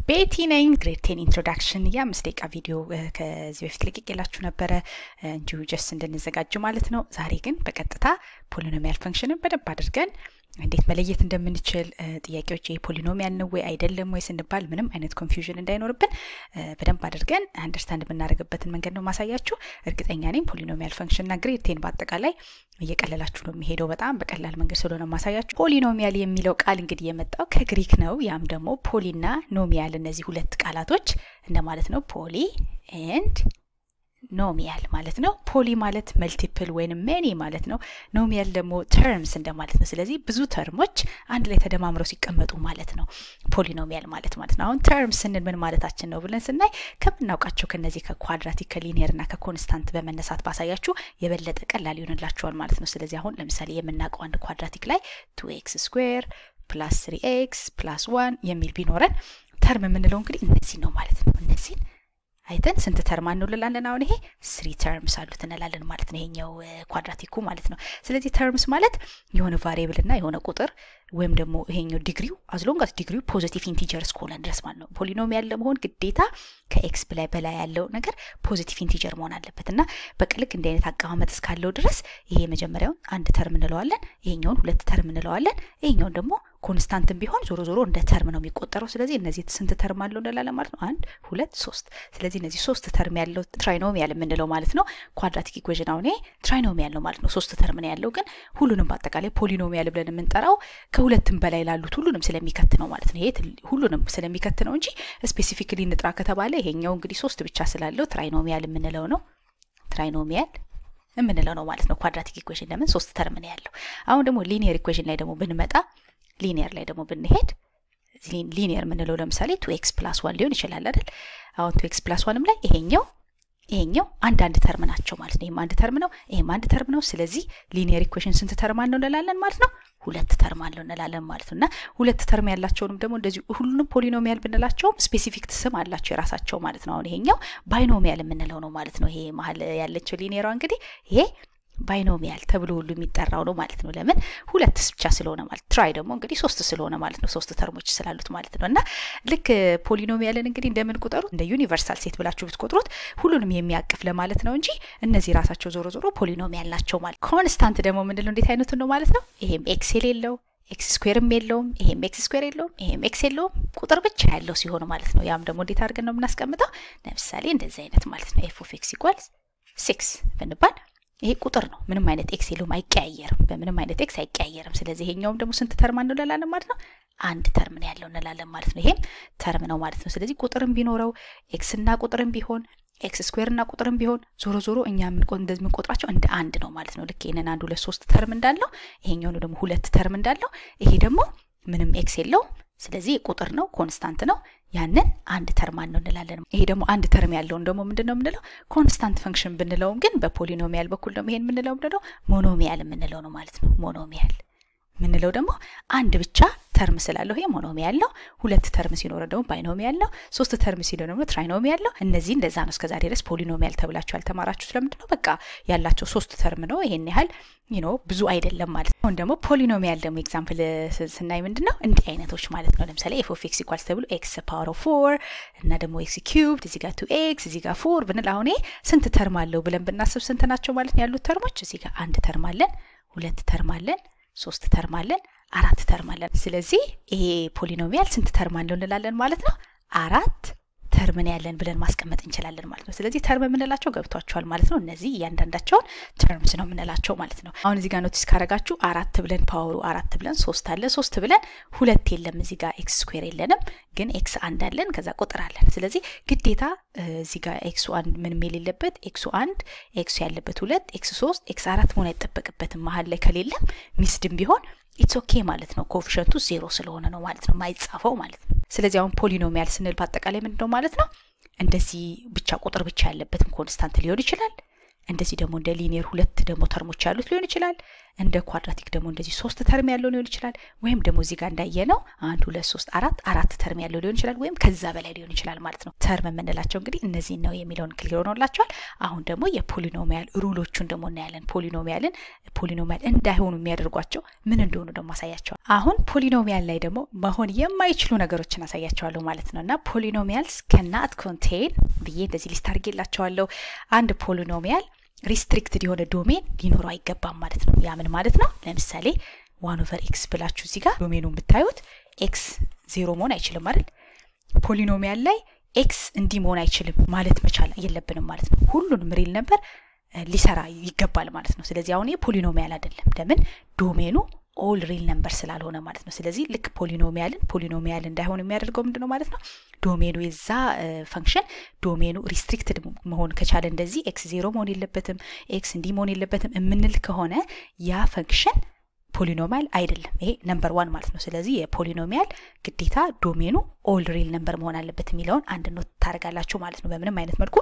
ቤቲ ነኝ። ግሬድ ቴን ኢንትሮዳክሽን የአምስት ደቂቃ ቪዲዮ ከዚህ በፊት ለቅቄላችሁ ነበረ እንዲሁ ጀስት እንድንዘጋጅ ማለት ነው። ዛሬ ግን በቀጥታ ፖሊኖሚያል ፈንክሽንን በደንብ አድርገን እንዴት መለየት እንደምንችል ጥያቄዎች ይሄ ፖሊኖሚያል ነው ወይ አይደለም ወይ ስንባል ምንም አይነት ኮንፊውዥን እንዳይኖርብን በደንብ አድርገን አንደርስታንድ የምናደርግበትን መንገድ ነው ማሳያችሁ። እርግጠኛ ነኝ ፖሊኖሚያል ፈንክሽንና ግሬድ ቴን በአጠቃላይ እየቀለላችሁ ነው የሚሄደው። በጣም በቀላል መንገድ ስለሆነ ማሳያችሁ። ፖሊኖሚያል የሚለው ቃል እንግዲህ የመጣው ከግሪክ ነው። ያም ደግሞ ፖሊና ኖሚያል እነዚህ ሁለት ቃላቶች እንደማለት ነው። ፖሊ ኤንድ ኖሚያል ማለት ነው። ፖሊ ማለት መልቲፕል ወይም ሜኒ ማለት ነው። ኖሚያል ደግሞ ተርምስ እንደማለት ነው። ስለዚህ ብዙ ተርሞች አንድ ላይ ተደማምረው ሲቀመጡ ማለት ነው ፖሊኖሚያል ማለት ማለት ነው። አሁን ተርምስ ስንል ምን ማለታችን ነው ብለን ስናይ ከምናውቃቸው ከነዚህ ከኳድራቲክ ከሊኒየር እና ከኮንስታንት በመነሳት ባሳያችሁ የበለጠ ቀላል ይሆንላችኋል ማለት ነው። ስለዚህ አሁን ለምሳሌ የምናውቀው አንድ ኳድራቲክ ላይ ቱ ኤክስ ስኩዌር ፕላስ ስሪ ኤክስ ፕላስ ዋን የሚል ቢኖረን ተርም የምንለው እንግዲህ እነዚህ ነው ማለት ነው። እነዚህን አይተን ስንት ተርም እንውልላለን? አሁን ይሄ ስሪ ተርምስ አሉት እንላለን ማለት ነው። ይሄኛው ኳድራቲኩ ማለት ነው። ስለዚህ ተርምስ ማለት የሆነ ቫሪየብል እና የሆነ ቁጥር ወይም ደግሞ ይሄኛው ዲግሪው አዝሎንጋስ ዲግሪው ፖዚቲቭ ኢንቲጀር እስከሆነ ድረስ ማለት ነው። ፖሊኖሚያል ለመሆን ግዴታ ከኤክስ በላይ በላይ ያለው ነገር ፖዚቲቭ ኢንቲጀር መሆን አለበት እና በቅልቅ እንዲህ አይነት አቀማመጥ እስካለው ድረስ ይሄ መጀመሪያውን አንድ ተርም እንለዋለን፣ ይሄኛውን ሁለት ተርም እንለዋለን፣ ይሄኛውን ደግሞ ኮንስታንትም ቢሆን ዞሮ ዞሮ እንደ ተርም ነው የሚቆጠረው። ስለዚህ እነዚህ ስንት ተርም አለው እንላለን ማለት ነው? አንድ ሁለት ሶስት። ስለዚህ እነዚህ ሶስት ተርም ያለው ትራይኖሚያል የምንለው ማለት ነው። ኳድራቲክ ኢኩዌዥን አሁን ይሄ ትራይኖሚያል ነው ማለት ነው። ሶስት ተርም ነው ያለው፣ ግን ሁሉንም በአጠቃላይ ፖሊኖሚያል ብለን የምንጠራው ከሁለትም በላይ ላሉት ሁሉንም ስለሚከት ነው ማለት ነው። ይሄ ሁሉንም ስለሚከት ነው እንጂ ስፔሲፊክሊ እንጥራ ከተባለ ይሄኛው እንግዲህ ሶስት ብቻ ስላለው ትራይኖሚያል የምንለው ነው። ትራይኖሚያል የምንለው ነው ማለት ነው። ኳድራቲክ ኢኩዌሽን ለምን ሶስት ተርም ነው ያለው። አሁን ደግሞ ሊኒየር ኢኩዌሽን ላይ ደግሞ ብንመጣ ሊኒየር ላይ ደግሞ ብንሄድ ሊኒየር የምንለው ለምሳሌ ቱ ኤክስ ፕላስ ዋን ሊሆን ይችላል አይደል? አሁን ቱ ኤክስ ፕላስ ዋንም ላይ ይሄኛው ይሄኛው አንድ አንድ ተርም ናቸው ማለት ነው። ይሄም አንድ ተርም ነው፣ ይሄም አንድ ተርም ነው። ስለዚህ ሊኒየር ኢኩዌሽን ስንት ተርም አለው እንላለን ማለት ነው? ሁለት ተርም አለው እንላለን ማለት ነው። እና ሁለት ተርም ያላቸውንም ደግሞ እንደዚሁ ሁሉንም ፖሊኖሚያል ብንላቸውም ስፔሲፊክ ስም አላቸው የራሳቸው ማለት ነው። አሁን ይሄኛው ባይኖሚያል የምንለው ነው ማለት ነው። ይሄ መሀል ያለችው ሊኒየሯ እንግዲህ ይሄ ባይኖሚያል ተብሎ ሁሉ የሚጠራው ነው ማለት ነው። ለምን ሁለት ብቻ ስለሆነ ማለት ትራይ ደግሞ እንግዲህ ሶስት ስለሆነ ማለት ነው። ሶስት ተርሞች ስላሉት ማለት ነው። እና ልክ ፖሊኖሚያልን እንግዲህ እንደምን ቁጠሩት እንደ ዩኒቨርሳል ሴት ብላችሁ ብትቆጥሩት ሁሉንም የሚያቅፍ ለማለት ነው እንጂ እነዚህ ራሳቸው ዞሮ ዞሮ ፖሊኖሚያል ናቸው ማለት። ኮንስታንት ደግሞ ምንድነው? እንዴት አይነቱ ነው ማለት ነው። ይሄም ኤክስ የሌለው ኤክስ ስኩዌርም የለውም፣ ይሄም ኤክስ ስኩዌር የለውም፣ ይሄም ኤክስ የለውም፣ ቁጥር ብቻ ያለው ሲሆን ማለት ነው። ያም ደግሞ እንዴት አድርገን ነው የምናስቀምጠው? ለምሳሌ እንደዚህ አይነት ማለት ነው። ኤፍ ኦፍ ኤክስ ኢኳልስ ሲክስ ብንባል ይሄ ቁጥር ነው። ምንም አይነት ኤክስ የለውም፣ አይቀያየርም። በምንም አይነት ኤክስ አይቀያየርም። ስለዚህ ይሄኛውም ደግሞ ስንት ተርም ነው እንላለን ማለት ነው? አንድ ተርም ነው ያለው እንላለን ማለት ነው። ይሄም ተርም ነው ማለት ነው። ስለዚህ ቁጥርም ቢኖረው ኤክስና ቁጥርም ቢሆን ኤክስ ስኩዌርና ቁጥርም ቢሆን ዞሮ ዞሮ እኛ እንደዚህ የምንቆጥራቸው እንደ አንድ ነው ማለት ነው። ልክ ይህንን አንድ ሁለት ሶስት ተርም እንዳለው ይሄኛው ደግሞ ሁለት ተርም እንዳለው ይሄ ደግሞ ምንም ኤክስ የለውም። ስለዚህ ቁጥር ነው፣ ኮንስታንት ነው። ያንን አንድ ተርም ነው እንላለን። ይሄ ደግሞ አንድ ተርም ያለውን ደግሞ ምንድን ነው የምንለው? ኮንስታንት ፈንክሽን ብንለውም ግን በፖሊኖሚያል በኩል ደግሞ ይሄን የምንለው ምንድን ነው? ሞኖሚያል የምንለው ነው ማለት ነው። ሞኖሚያል የምንለው ደግሞ አንድ ብቻ ተርም ስላለው ይሄ ሞኖሚያል ነው። ሁለት ተርም ሲኖረ ደግሞ ባይኖሚያል ነው። ሶስት ተርም ሲኖረ ደግሞ ትራይኖሚያል ነው። እነዚህ እንደዛ ነው። እስከዛሬ ድረስ ፖሊኖሚያል ተብላችሁ ያልተማራችሁ ስለምንድን ነው? በቃ ያላቸው ሶስት ተርም ነው። ይሄን ያህል ኖ ብዙ አይደለም ማለት ነው። አሁን ደግሞ ፖሊኖሚያል ደግሞ ኤግዛምፕል ስናይ ምንድን ነው እንዲህ አይነቶች ማለት ነው። ለምሳሌ ኤፍ ኦፍ ኤክስ ኢኳልስ ተብሎ ኤክስ ፓወር ኦፍ ፎር እና ደግሞ ኤክስ ኪዩብድ እዚህ ጋር ቱ ኤክስ እዚህ ጋር ፎር ብንል አሁን ይሄ ስንት ተርም አለው ብለን ብናስብ ስንት ናቸው ማለት ነው ያሉት ተርሞች? እዚህ ጋር አንድ ተርም አለን፣ ሁለት ተርም አለን፣ ሶስት ተርም አለን፣ አራት ተርም አለን። ስለዚህ ይሄ ፖሊኖሚያል ስንት ተርም አለው እንላለን ማለት ነው? አራት ተርምን ያለን ብለን ማስቀመጥ እንችላለን ማለት ነው። ስለዚህ ተርም የምንላቸው ገብቷቸዋል ማለት ነው። እነዚህ እያንዳንዳቸውን ተርምስ ነው የምንላቸው ማለት ነው። አሁን እዚህ ጋር ኖቲስ ካረጋችሁ አራት ብለን ፓወሩ አራት ብለን ሶስት አለ ሶስት ብለን ሁለት የለም እዚህ ጋር ኤክስ ስኩዌር የለንም፣ ግን ኤክስ አንድ አለን፣ ከዛ ቁጥር አለን። ስለዚህ ግዴታ እዚህ ጋር ኤክሱ አንድ ምን ሜል የለበት ኤክሱ አንድ ኤክሱ ያለበት ሁለት ኤክስ ሶስት ኤክስ አራት መሆን አይጠበቅበትም። መሀል ላይ ከሌለም ሚስድም ቢሆን ኢትስ ኦኬ ማለት ነው። ኮፊሸንቱ ዜሮ ስለሆነ ነው ማለት ነው ማይጻፈው ማለት ነው። ስለዚህ አሁን ፖሊኖሚያል ስንል በአጠቃላይ ምንድን ነው ማለት ነው? እንደዚህ ብቻ ቁጥር ብቻ ያለበትም ኮንስታንት ሊሆን ይችላል። እንደዚህ ደግሞ እንደ ሊኒየር ሁለት ደግሞ ተርሞች ያሉት ሊሆን ይችላል። እንደ ኳድራቲክ ደግሞ እንደዚህ ሶስት ተርም ያለው ሊሆን ይችላል። ወይም ደግሞ እዚህ ጋር እንዳየነው አንድ ሁለት ሶስት አራት አራት ተርም ያለው ሊሆን ይችላል። ወይም ከዛ በላይ ሊሆን ይችላል ማለት ነው። ተርም የምንላቸው እንግዲህ እነዚህን ነው የሚለውን ክሊር ሆኖላቸዋል። አሁን ደግሞ የፖሊኖሚያል ሩሎቹን ደግሞ እናያለን። ፖሊኖሚያልን ፖሊኖሚያል እንዳይሆኑ የሚያደርጓቸው ምን እንደሆኑ ደግሞ አሳያቸዋል። አሁን ፖሊኖሚያል ላይ ደግሞ መሆን የማይችሉ ነገሮችን አሳያቸዋለሁ ማለት ነው እና ፖሊኖሚያልስ ከናት ኮንቴን ብዬ እንደዚህ ሊስት አድርጌላቸዋለሁ። አንድ ፖሊኖሚያል ሪስትሪክትድ የሆነ ዶሜን ሊኖረው አይገባም ማለት ነው። ያ ምን ማለት ነው? ለምሳሌ ዋን ኦቨር ኤክስ ብላችሁ እዚህ ጋር ዶሜኑ ብታዩት ኤክስ ዜሮ መሆን አይችልም አይደል? ፖሊኖሚያል ላይ ኤክስ እንዲህ መሆን አይችልም ማለት መቻል የለብንም ማለት ነው። ሁሉንም ሪል ነበር ሊሰራ ይገባል ማለት ነው። ስለዚህ አሁን ፖሊኖሚያል አይደለም። ለምን ዶሜኑ ኦል ሪል ነምበር ስላልሆነ ማለት ነው። ስለዚህ ልክ ፖሊኖሚያልን ፖሊኖሚያል እንዳይሆን የሚያደርገው ምንድን ነው ማለት ነው? ዶሜኑ የዛ ፈንክሽን ዶሜኑ ሪስትሪክትድ መሆን ከቻለ እንደዚህ ኤክስ ዜሮ መሆን የለበትም ኤክስ እንዲህ መሆን የለበትም የምንል ከሆነ ያ ፈንክሽን ፖሊኖሚያል አይደለም። ይሄ ነምበር ዋን ማለት ነው። ስለዚህ የፖሊኖሚያል ግዴታ ዶሜኑ ኦል ሪል ነምበር መሆን አለበት የሚለውን አንድ ኖት ታደርጋላችሁ ማለት ነው። በምንም አይነት መልኩ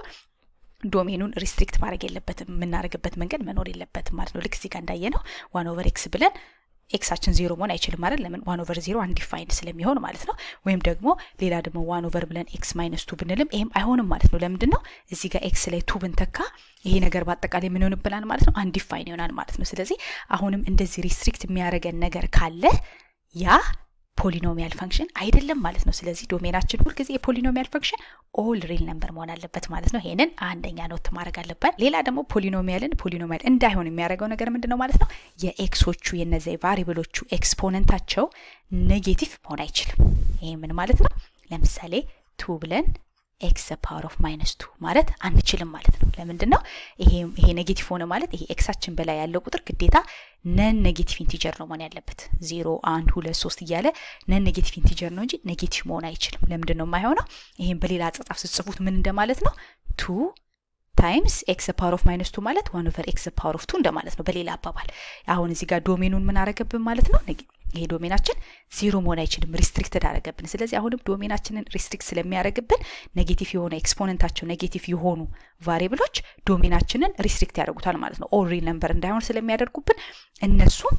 ዶሜኑን ሪስትሪክት ማድረግ የለበትም የምናደርግበት መንገድ መኖር የለበትም ማለት ነው። ልክ እዚህ ጋር እንዳየ ነው ዋን ኦቨር ኤክስ ብለን ኤክሳችን ዜሮ መሆን አይችልም ማለት ለምን ዋን ኦቨር ዜሮ አንዲፋይንድ ስለሚሆን ማለት ነው። ወይም ደግሞ ሌላ ደግሞ ዋን ኦቨር ብለን ኤክስ ማይነስ ቱ ብንልም ይሄም አይሆንም ማለት ነው። ለምንድን ነው እዚህ ጋር ኤክስ ላይ ቱ ብንተካ ይሄ ነገር በአጠቃላይ ምን ይሆንብናል ማለት ነው? አንዲፋይን ይሆናል ማለት ነው። ስለዚህ አሁንም እንደዚህ ሪስትሪክት የሚያደርገን ነገር ካለ ያ ፖሊኖሚያል ፈንክሽን አይደለም ማለት ነው። ስለዚህ ዶሜናችን ሁልጊዜ የፖሊኖሚያል ፈንክሽን ኦል ሪል ነምበር መሆን አለበት ማለት ነው። ይሄንን አንደኛ ኖት ማድረግ አለበት። ሌላ ደግሞ ፖሊኖሚያልን ፖሊኖሚያል እንዳይሆን የሚያደርገው ነገር ምንድን ነው ማለት ነው? የኤክሶቹ የነዚያ የቫሪብሎቹ ኤክስፖነንታቸው ኔጌቲቭ መሆን አይችልም። ይሄ ምን ማለት ነው? ለምሳሌ ቱ ብለን ኤክስ ፓወር ኦፍ ማይነስ ቱ ማለት አንችልም ማለት ነው። ለምንድን ነው ይሄ ኔጌቲቭ ሆነ ማለት ይሄ ኤክሳችን በላይ ያለው ቁጥር ግዴታ ነን ኔጌቲቭ ኢንቲጀር ነው መሆን ያለበት። ዜሮ አንድ ሁለት ሶስት እያለ ነን ኔጌቲቭ ኢንቲጀር ነው እንጂ ኔጌቲቭ መሆን አይችልም። ለምንድን ነው የማይሆነው? ይህም በሌላ አጻጻፍ ስትጽፉት ምን እንደማለት ነው ቱ ታይምስ ኤክስ ፓወር ኦፍ ማይነስ ቱ ማለት ዋን ኦቨር ኤክስ ፓወር ኦፍ ቱ እንደማለት ነው በሌላ አባባል። አሁን እዚህ ጋር ዶሜኑን ምን አረገብን ማለት ነው ይሄ ዶሜናችን ዜሮ መሆን አይችልም፣ ሪስትሪክትድ አረገብን። ስለዚህ አሁንም ዶሜናችንን ሪስትሪክት ስለሚያደርግብን ኔጌቲቭ የሆነ ኤክስፖነንታቸው ኔጌቲቭ የሆኑ ቫሪብሎች ዶሜናችንን ሪስትሪክት ያደርጉታል ማለት ነው። ኦል ሪል ነምበር እንዳይሆን ስለሚያደርጉብን እነሱም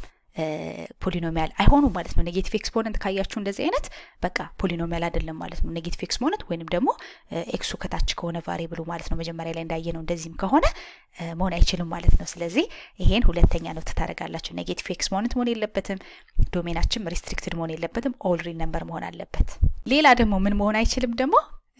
ፖሊኖሚያል አይሆኑም ማለት ነው። ኔጌቲቭ ኤክስፖነንት ካያችሁ እንደዚህ አይነት በቃ ፖሊኖሚያል አይደለም ማለት ነው። ኔጌቲቭ ኤክስፖነንት ወይንም ደግሞ ኤክሱ ከታች ከሆነ ቫሪብሉ ማለት ነው። መጀመሪያ ላይ እንዳየ ነው። እንደዚህም ከሆነ መሆን አይችልም ማለት ነው። ስለዚህ ይሄን ሁለተኛ ነው ትታደርጋላችሁ። ኔጌቲቭ ኤክስፖነንት መሆን የለበትም። ዶሜናችን ሪስትሪክትድ መሆን የለበትም። ኦል ሪል ነምበር መሆን አለበት። ሌላ ደግሞ ምን መሆን አይችልም ደግሞ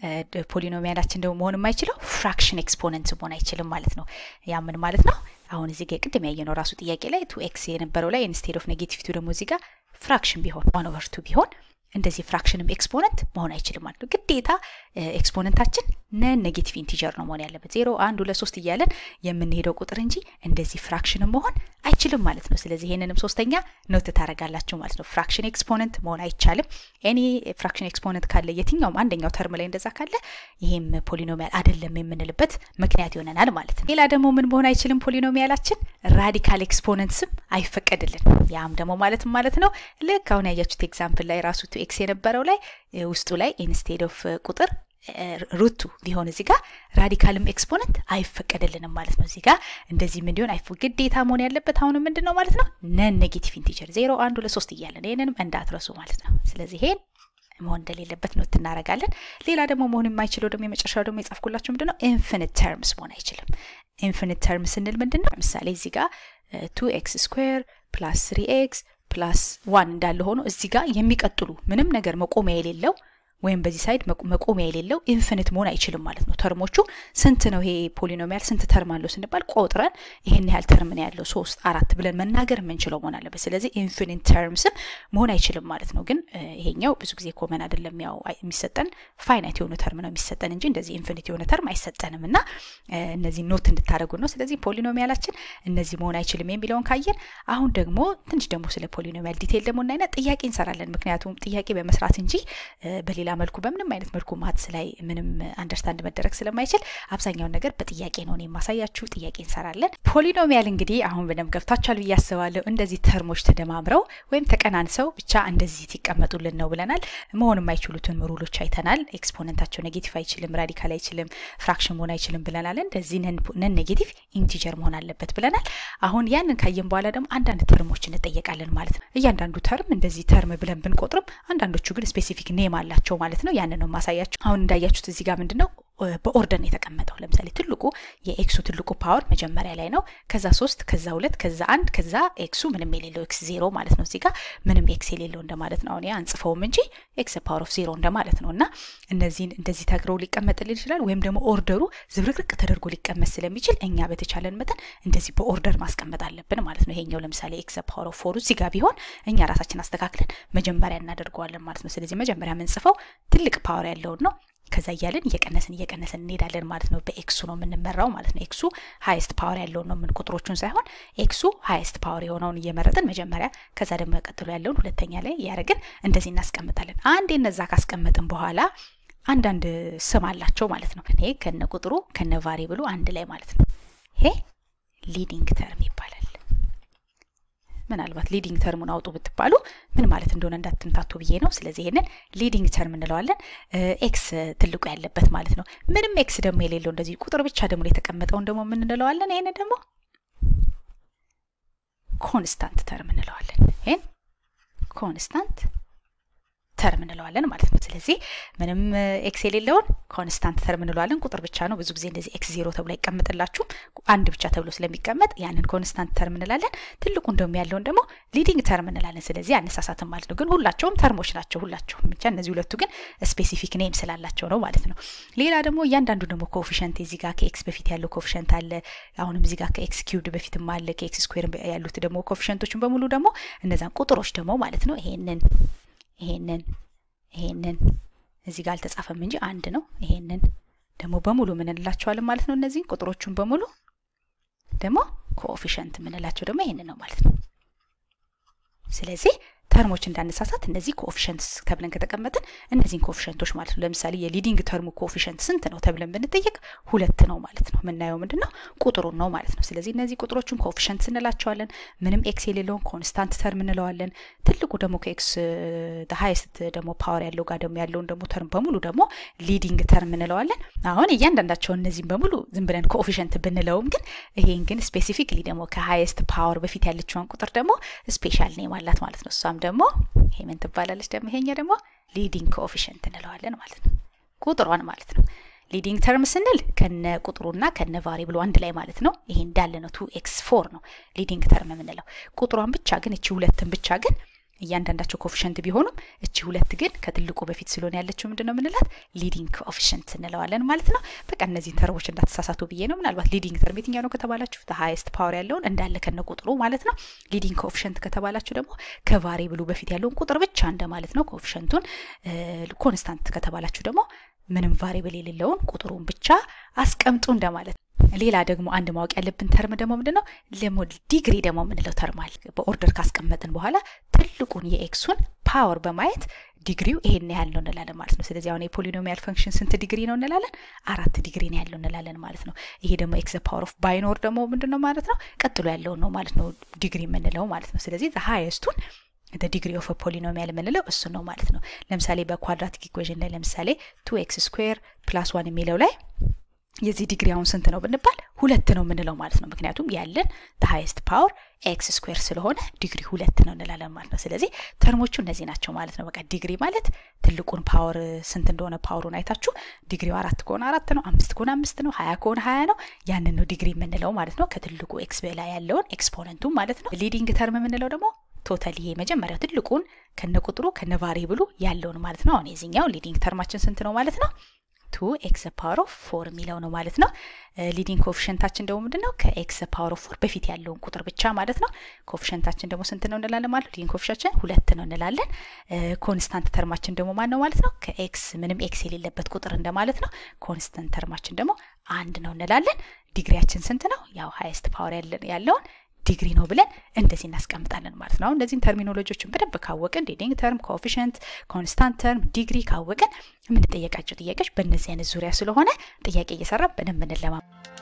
ፖሊኖሚያላችን ደግሞ መሆን የማይችለው ፍራክሽን ኤክስፖነንት መሆን አይችልም ማለት ነው። ያ ምን ማለት ነው? አሁን እዚህ ጋር ቅድም ያየነው ራሱ ጥያቄ ላይ ቱ ኤክስ የነበረው ላይ ኢንስቴድ ኦፍ ኔጌቲቭ ቱ ደግሞ እዚህ ጋር ፍራክሽን ቢሆን ዋን ኦቨር ቱ ቢሆን እንደዚህ ፍራክሽንም ኤክስፖነንት መሆን አይችልም ማለት ነው። ግዴታ ኤክስፖነንታችን ነን ኔጌቲቭ ኢንቲጀር ነው መሆን ያለበት። ዜሮ አንድ ሁለት ሶስት እያለን የምንሄደው ቁጥር እንጂ እንደዚህ ፍራክሽንም መሆን አይችልም ማለት ነው። ስለዚህ ይሄንንም ሶስተኛ ኖት ታደርጋላችሁ ማለት ነው። ፍራክሽን ኤክስፖነንት መሆን አይቻልም። ኤኒ ፍራክሽን ኤክስፖነንት ካለ የትኛውም አንደኛው ተርም ላይ እንደዛ ካለ ይሄም ፖሊኖሚያል አይደለም የምንልበት ምክንያት ይሆነናል ማለት ነው። ሌላ ደግሞ ምን መሆን አይችልም ፖሊኖሚያላችን ራዲካል ኤክስፖነንትስም አይፈቀድልን። ያም ደግሞ ማለትም ማለት ነው ልክ አሁን ያያችሁት ኤግዛምፕል ላይ ራሱ ቱ ኤክስ የነበረው ላይ ውስጡ ላይ ኢንስቴድ ኦፍ ቁጥር ሩቱ ቢሆን እዚህ ጋር ራዲካልም ኤክስፖነንት አይፈቀድልንም ማለት ነው። እዚህ ጋር እንደዚህ ምን ሊሆን አይፈ ግዴታ መሆን ያለበት አሁን ምንድን ነው ማለት ነው ነን ኔጌቲቭ ኢንቲጀር ዜሮ አንድ ሁለት ሶስት እያለን ይህንንም እንዳትረሱ ማለት ነው። ስለዚህ ይሄን መሆን እንደሌለበት ኖት እናደርጋለን። ሌላ ደግሞ መሆን የማይችለው ደግሞ የመጨረሻው ደግሞ የጻፍኩላችሁ ምንድን ነው ኢንፊኒት ተርምስ መሆን አይችልም። ኢንፊኒት ተርም ስንል ምንድን ነው? ለምሳሌ እዚህ ጋር ቱ ኤክስ ስኩዌር ፕላስ ስሪ ኤክስ ፕላስ ዋን እንዳለ ሆኖ እዚህ ጋር የሚቀጥሉ ምንም ነገር መቆሚያ የሌለው ወይም በዚህ ሳይድ መቆሚያ የሌለው ኢንፊኒት መሆን አይችልም ማለት ነው። ተርሞቹ ስንት ነው ይሄ ፖሊኖሚያል ስንት ተርም አለው ስንባል ቆጥረን ይሄን ያህል ተርም ነው ያለው ሶስት አራት ብለን መናገር የምንችለው መሆን አለበት። ስለዚህ ኢንፊኒት ተርምስም መሆን አይችልም ማለት ነው። ግን ይሄኛው ብዙ ጊዜ ኮመን አይደለም። ያው የሚሰጠን ፋይናይት የሆነ ተርም ነው የሚሰጠን እንጂ እንደዚህ ኢንፊኒት የሆነ ተርም አይሰጠንም እና እነዚህ ኖት እንድታደርጉ ነው። ስለዚህ ፖሊኖሚያላችን እነዚህ መሆን አይችልም የሚለውን ካየን አሁን ደግሞ ትንሽ ደግሞ ስለ ፖሊኖሚያል ዲቴይል ደግሞ እናይና ጥያቄ እንሰራለን። ምክንያቱም ጥያቄ በመስራት እንጂ በሌላ መልኩ በምንም አይነት መልኩ ማትስ ላይ ምንም አንደርስታንድ መደረግ ስለማይችል አብዛኛውን ነገር በጥያቄ ነው የማሳያችሁ። ጥያቄ እንሰራለን። ፖሊኖሚያል እንግዲህ አሁን በደንብ ገብታችኋል ብዬ አስባለሁ። እንደዚህ ተርሞች ተደማምረው ወይም ተቀናንሰው ብቻ እንደዚህ ሲቀመጡልን ነው ብለናል። መሆን የማይችሉትን ሩሎች አይተናል። ኤክስፖነንታቸው ኔጌቲቭ አይችልም፣ ራዲካል አይችልም፣ ፍራክሽን መሆን አይችልም ብለናል። እንደዚህ ነን ኔጌቲቭ ኢንቲጀር መሆን አለበት ብለናል። አሁን ያንን ካየን በኋላ ደግሞ አንዳንድ ተርሞች እንጠየቃለን ማለት ነው። እያንዳንዱ ተርም እንደዚህ ተርም ብለን ብንቆጥርም አንዳንዶቹ ግን ስፔሲፊክ ኔም አላቸው ማለት ነው። ያንን ነው ማሳያችሁ። አሁን እንዳያችሁት እዚህ ጋር ምንድን ነው በኦርደር ነው የተቀመጠው። ለምሳሌ ትልቁ የኤክሱ ትልቁ ፓወር መጀመሪያ ላይ ነው። ከዛ ሶስት ከዛ ሁለት ከዛ አንድ ከዛ ኤክሱ ምንም የሌለው ኤክስ ዜሮ ማለት ነው። እዚህ ጋር ምንም ኤክስ የሌለው እንደማለት ነው። አሁን አንጽፈውም እንጂ ኤክስ ፓወር ኦፍ ዜሮ እንደማለት ነው። እና እነዚህን እንደዚህ ተግረው ሊቀመጥልን ይችላል። ወይም ደግሞ ኦርደሩ ዝብርቅርቅ ተደርጎ ሊቀመጥ ስለሚችል እኛ በተቻለን መጠን እንደዚህ በኦርደር ማስቀመጥ አለብን ማለት ነው። ይሄኛው ለምሳሌ ኤክስ ፓወር ኦፍ ፎሩ እዚህ ጋር ቢሆን እኛ ራሳችን አስተካክለን መጀመሪያ እናደርገዋለን ማለት ነው። ስለዚህ መጀመሪያ የምንጽፈው ትልቅ ፓወር ያለውን ነው። ከዛ እያለን እየቀነስን እየቀነስን እንሄዳለን ማለት ነው። በኤክሱ ነው የምንመራው ማለት ነው። ኤክሱ ሀይስት ፓወር ያለውን ነው ምን ቁጥሮቹን ሳይሆን ኤክሱ ሀይስት ፓወር የሆነውን እየመረጥን መጀመሪያ፣ ከዛ ደግሞ ቀጥሎ ያለውን ሁለተኛ ላይ እያደረግን እንደዚህ እናስቀምጣለን። አንዴ እነዛ ካስቀመጥን በኋላ አንዳንድ ስም አላቸው ማለት ነው። ይሄ ከነ ቁጥሩ ከነ ቫሪብሉ አንድ ላይ ማለት ነው። ይሄ ሊዲንግ ተርም ይባላል። ምናልባት ሊዲንግ ተርሙን አውጡ ብትባሉ ምን ማለት እንደሆነ እንዳትምታቱ ብዬ ነው። ስለዚህ ይሄንን ሊዲንግ ተርም እንለዋለን። ኤክስ ትልቁ ያለበት ማለት ነው። ምንም ኤክስ ደግሞ የሌለው እንደዚህ ቁጥር ብቻ ደግሞ የተቀመጠውን ደግሞ ምን እንለዋለን? ይሄንን ደግሞ ኮንስታንት ተርም እንለዋለን። ይሄን ኮንስታንት ተርም እንለዋለን ማለት ነው። ስለዚህ ምንም ኤክስ የሌለውን ኮንስታንት ተርም እንለዋለን። ቁጥር ብቻ ነው። ብዙ ጊዜ እንደዚህ ኤክስ ዜሮ ተብሎ አይቀመጥላችሁም። አንድ ብቻ ተብሎ ስለሚቀመጥ ያንን ኮንስታንት ተርም እንላለን። ትልቁን ደግሞ ያለውን ደግሞ ሊዲንግ ተርም እንላለን። ስለዚህ አነሳሳትም ማለት ነው። ግን ሁላቸውም ተርሞች ናቸው። ሁላቸውም ብቻ እነዚህ ሁለቱ ግን ስፔሲፊክ ኔም ስላላቸው ነው ማለት ነው። ሌላ ደግሞ እያንዳንዱ ደግሞ ኮፊሸንት እዚህ ጋር ከኤክስ በፊት ያለው ኮፊሸንት አለ። አሁንም እዚህ ጋር ከኤክስ ኪውብድ በፊትም አለ። ከኤክስ ስኩዌር ያሉት ደግሞ ኮፊሸንቶችን በሙሉ ደግሞ እነዛን ቁጥሮች ደግሞ ማለት ነው ይሄንን ይሄንን ይሄንን እዚህ ጋር አልተጻፈም እንጂ አንድ ነው። ይሄንን ደግሞ በሙሉ ምን እንላቸዋለን ማለት ነው። እነዚህን ቁጥሮቹን በሙሉ ደግሞ ኮኤፊሽንት የምንላቸው ደግሞ ይሄንን ነው ማለት ነው። ስለዚህ ተርሞች እንዳነሳሳት እነዚህ ኮኤፊሽንትስ ተብለን ከተቀመጥን እነዚህን ኮኤፊሽንቶች ማለት ነው። ለምሳሌ የሊዲንግ ተርሙ ኮኤፊሽንት ስንት ነው ተብለን ብንጠየቅ ሁለት ነው ማለት ነው። የምናየው ምንድን ነው ቁጥሩን ነው ማለት ነው። ስለዚህ እነዚህ ቁጥሮችን ኮኤፊሽንት እንላቸዋለን። ምንም ኤክስ የሌለውን ኮንስታንት ተርም እንለዋለን። ትልቁ ደግሞ ከኤክስ ሀይስት ደግሞ ፓወር ያለው ጋር ደግሞ ያለውን ደግሞ ተርም በሙሉ ደግሞ ሊዲንግ ተርም እንለዋለን። አሁን እያንዳንዳቸውን እነዚህም በሙሉ ዝም ብለን ኮኤፊሽንት ብንለውም ግን ይሄን ግን ስፔሲፊክሊ ደግሞ ከሀይስት ፓወር በፊት ያለችውን ቁጥር ደግሞ ስፔሻል ኔም አላት ማለት ነው። እሷም ደግሞ ይሄ ምን ትባላለች? ደግሞ ይሄኛ ደግሞ ሊዲንግ ኮኤፊሽንት እንለዋለን ማለት ነው። ቁጥሯን ማለት ነው። ሊዲንግ ተርም ስንል ከነ ቁጥሩና ከነ ቫሪብሉ አንድ ላይ ማለት ነው። ይሄ እንዳለ ነው። ቱ ኤክስ ፎር ነው ሊዲንግ ተርም የምንለው። ቁጥሯን ብቻ ግን እቺ ሁለትን ብቻ ግን እያንዳንዳቸው ኮፊሽንት ቢሆኑም እቺ ሁለት ግን ከትልቁ በፊት ስለሆነ ያለችው ምንድን ነው የምንላት ሊዲንግ ኮፊሽንት እንለዋለን ማለት ነው። በቃ እነዚህን ተርቦች እንዳትሳሳቱ ብዬ ነው። ምናልባት ሊዲንግ ተርም የትኛው ነው ከተባላችሁ ሃይስት ፓወር ያለውን እንዳለ ከነ ቁጥሩ ማለት ነው። ሊዲንግ ኮፊሽንት ከተባላችሁ ደግሞ ከቫሪብሉ በፊት ያለውን ቁጥር ብቻ እንደማለት ነው። ኮፊሽንቱን ኮንስታንት ከተባላችሁ ደግሞ ምንም ቫሪብል የሌለውን ቁጥሩን ብቻ አስቀምጡ እንደማለት ነው። ሌላ ደግሞ አንድ ማወቅ ያለብን ተርም ደግሞ ምንድን ነው ደግሞ ዲግሪ ደግሞ የምንለው ተርም አለ። በኦርደር ካስቀመጥን በኋላ ትልቁን የኤክሱን ፓወር በማየት ዲግሪው ይሄን ያህል ነው እንላለን ማለት ነው። ስለዚህ አሁን የፖሊኖሚያል ፈንክሽን ስንት ዲግሪ ነው እንላለን? አራት ዲግሪ ነው ያለው እንላለን ማለት ነው። ይሄ ደግሞ ኤክስ ፓወር ኦፍ ባይኖር ደግሞ ምንድን ነው ማለት ነው? ቀጥሎ ያለውን ነው ማለት ነው ዲግሪ የምንለው ማለት ነው። ስለዚህ ሃይስቱን ዲግሪ ኦፍ ፖሊኖሚያል የምንለው እሱ ነው ማለት ነው። ለምሳሌ በኳድራቲክ ኢኩዌዥን ላይ ለምሳሌ ቱ ኤክስ ስኩዌር ፕላስ ዋን የሚለው ላይ የዚህ ዲግሪ አሁን ስንት ነው ብንባል ሁለት ነው የምንለው ማለት ነው። ምክንያቱም ያለን ሃይስት ፓወር ኤክስ ስኩዌር ስለሆነ ዲግሪ ሁለት ነው እንላለን ማለት ነው። ስለዚህ ተርሞቹ እነዚህ ናቸው ማለት ነው። በቃ ዲግሪ ማለት ትልቁን ፓወር ስንት እንደሆነ ፓወሩን አይታችሁ ዲግሪው አራት ከሆነ አራት ነው፣ አምስት ከሆነ አምስት ነው፣ ሀያ ከሆነ ሀያ ነው። ያንን ነው ዲግሪ የምንለው ማለት ነው። ከትልቁ ኤክስ በላይ ያለውን ኤክስፖነንቱ ማለት ነው። ሊዲንግ ተርም የምንለው ደግሞ ቶታል ይሄ መጀመሪያው ትልቁን ከነ ቁጥሩ ከነ ቫሪብሉ ያለውን ማለት ነው። አሁን የዚህኛው ሊዲንግ ተርማችን ስንት ነው ማለት ነው? ቱ ኤክስ ፓወር ኦፍ ፎር የሚለው ነው ማለት ነው። ሊዲንግ ኮፊሽንታችን ደግሞ ምንድን ነው? ከኤክስ ፓወር ኦፍ ፎር በፊት ያለውን ቁጥር ብቻ ማለት ነው። ኮፊሽንታችን ደግሞ ስንት ነው እንላለን ማለት ነው። ሊዲንግ ኮፊሽንታችን ሁለት ነው እንላለን። ኮንስታንት ተርማችን ደግሞ ማን ነው ማለት ነው? ከኤክስ ምንም ኤክስ የሌለበት ቁጥር እንደማለት ነው። ኮንስታንት ተርማችን ደግሞ አንድ ነው እንላለን። ዲግሪያችን ስንት ነው? ያው ሃይስት ፓወር ያለውን ዲግሪ ነው ብለን እንደዚህ እናስቀምጣለን ማለት ነው። አሁን እነዚህን ተርሚኖሎጂዎችን በደንብ ካወቅን ሊዲንግ ተርም፣ ኮኤፊሽንት፣ ኮንስታንት ተርም፣ ዲግሪ ካወቅን የምንጠየቃቸው ጥያቄዎች በእነዚህ አይነት ዙሪያ ስለሆነ ጥያቄ እየሰራ በደንብ እንለማ